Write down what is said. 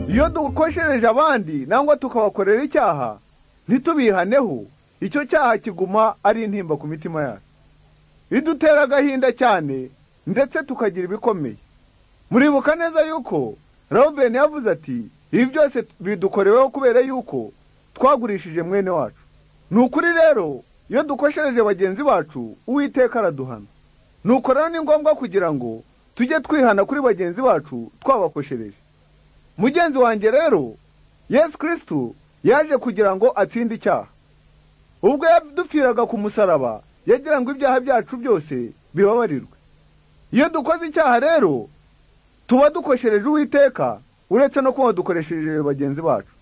iyo dukoshereje abandi nangwa tukabakorera icyaha ntitubihaneho icyo cyaha kiguma ari intimba ku mitima yacu bidutera agahinda cyane ndetse tukagira ibikomeye muribuka neza yuko robeni yavuze ati ibi byose bidukoreweho kubera yuko twagurishije mwene wacu ni ukuri rero iyo dukoshereje bagenzi bacu uwiteka araduhana nuko rero ni ngombwa kugira ngo tujye twihana kuri bagenzi bacu twabakoshereje mugenzi wanjye rero yesu kirisitu yaje kugira ngo atsinde icyaha ubwo yadupfiraga ku musaraba yagira ngo ibyaha byacu byose bibabarirwe iyo dukoze icyaha rero tuba dukoshereje uwiteka uretse no kuba dukoresheje bagenzi bacu